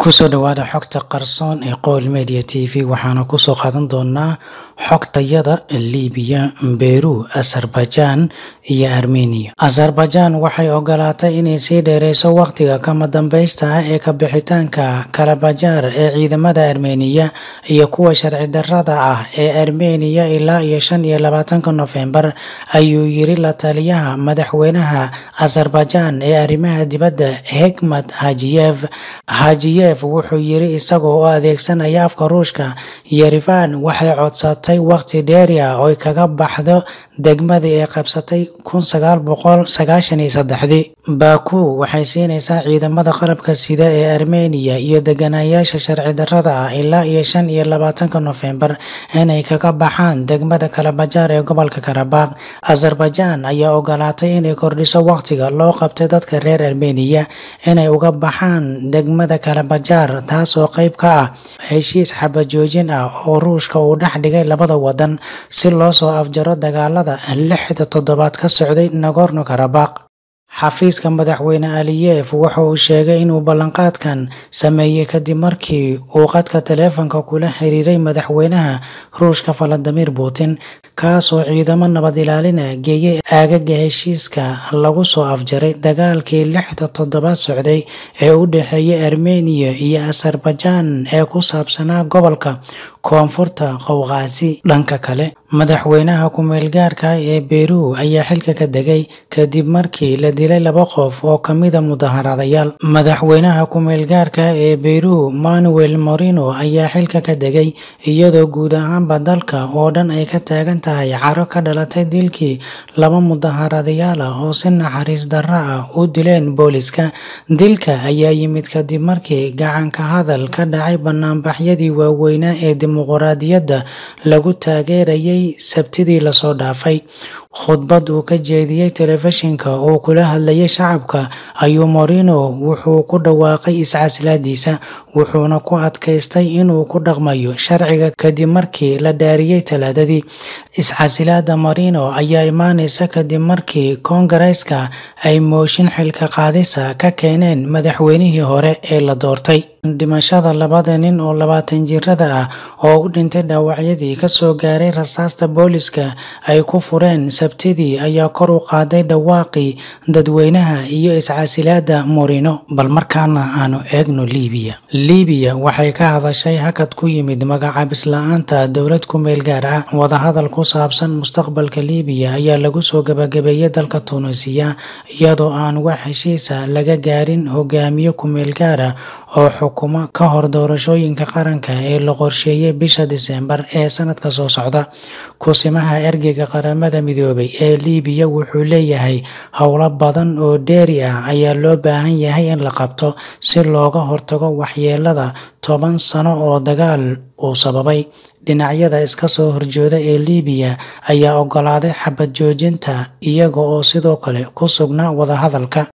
kusoo dhawaada xogta qarsoon ee qowl media t v waxaana kusoo qaadan doonaa xogtayada libiya beru azerbaijan iyo armenia azerbaijan waxay ogolaatay inay sii dheereyso waqtiga kama dambeysta ah ee kabixitaanka kalabajaar ee ciidamada armeniya iyo kuwa sharci darada ah ee armeniya ilaa iyo shan iyo labaatanka nofembar ayuu yiri la taliyaha madaxweynaha azerbaijan ee arrimaha dibadda hekmat hajiyev hajiyev wuxuu yiri isagoo u adeegsanaya afka ruushka yerifan waxay codsatay waqti dheeri ah oy kaga baxdo degmadii ay qabsatay kun sagaal boqol sagaashan iyo saddexdii baku waxay siinaysaa ciidamada qalabka sida ee armeniya iyo deganayaasha sharci darada ah ilaa iyo shan iyo labaatanka nofembar inay kaga baxaan degmada kalabajaar ee gobolka karabakh azerbaijan ayaa ogolaatay inay kordhiso waqtiga loo qabtay dadka reer armeniya inay uga baxaan degmada kalabajaar taasoo qeyb ka ah heshiis xabajoojin ah oo ruushka uu dhex dhigay labada wadan si loo soo afjaro dagaalada lixda toddobaad ka socday nagorno karabakh xafiiska madaxweyne aliyef wuxa uu sheegay inuu ballanqaadkan sameeyey kadib markii uu qadka taleefanka kula xiriiray madaxweynaha ruushka valadimir putin kaasoo ciidamo nabad ilaalina geeyey aagaga heshiiska lagu soo afjaray dagaalkii lixda toddobaad socday ee u dhexeeyay armeniya iyo azerbaijan ee ku saabsanaa gobolka koonfurta qowqaasi dhanka kale madaxweynaha ku-meelgaarka ee beru ayaa xilka ka degay kadib markii la dilay laba qof oo kamida mudaharadayaal madaxweynaha ku-meelgaarka ee beru manuel morino ayaa xilka ka degay iyadoo guud ahaanba dalka oo dhan ay ka taagan tahay caro ka dhalatay dilkii laba mudaharadayaal ah oo si naxariis darro ah u dileen booliska dilka ayaa yimid kadib markii gacanka hadal ka dhacay banaanbaxyadii waaweynaa ee dimuquraadiyadda lagu taageerayay sabtidii lasoo dhaafay khudbad uu ka jeediyey telefishinka oo kula hadlayay shacabka ayuu morino wuxuu ku dhawaaqay iscaslaadiisa wuxuuna ku adkaystay inuu ku dhaqmayo sharciga kadib markii la dhaariyey talaadadii iscasilaada morino ayaa imaaneysa kadib markii koongareeska ay mooshin xilka qaadisa ka keeneen madaxweynihii hore ee la doortay dhimashada labada nin oo labaatan jirada ah oo u dhintay dhaawacyadii kasoo gaaray rasaasta booliska ay ku fureen sabtidii ayaa kor u qaaday dhawaaqii dadweynaha iyo iscasilaada morino bal markaana aanu eegno libiya libiya waxay ka hadashay hakad ku yimid magacaabis la-aanta dowlad ku meel gaar ah wadahadal ku saabsan mustaqbalka libiya ayaa lagu soo gabagabeeyay dalka tunisiya iyadoo aan wax heshiisa laga gaarin hogaamiye ku-meel gaara oo xukumo ka hor doorashooyinka qaranka ee la qorsheeyay bisha diseembar ee sanadka soo socda kusimaha ergeyga qaramada midoobay ee libiya wuxuu leeyahay howlo badan oo dheeri ah ayaa loo baahan yahay in la qabto si looga hortago waxyeelada toban sano oo dagaal uu sababay dhinacyada iska soo horjooda ee libiya ayaa ogolaaday xabad joojinta iyaga oo sidoo kale ku sugnaa wadahadalka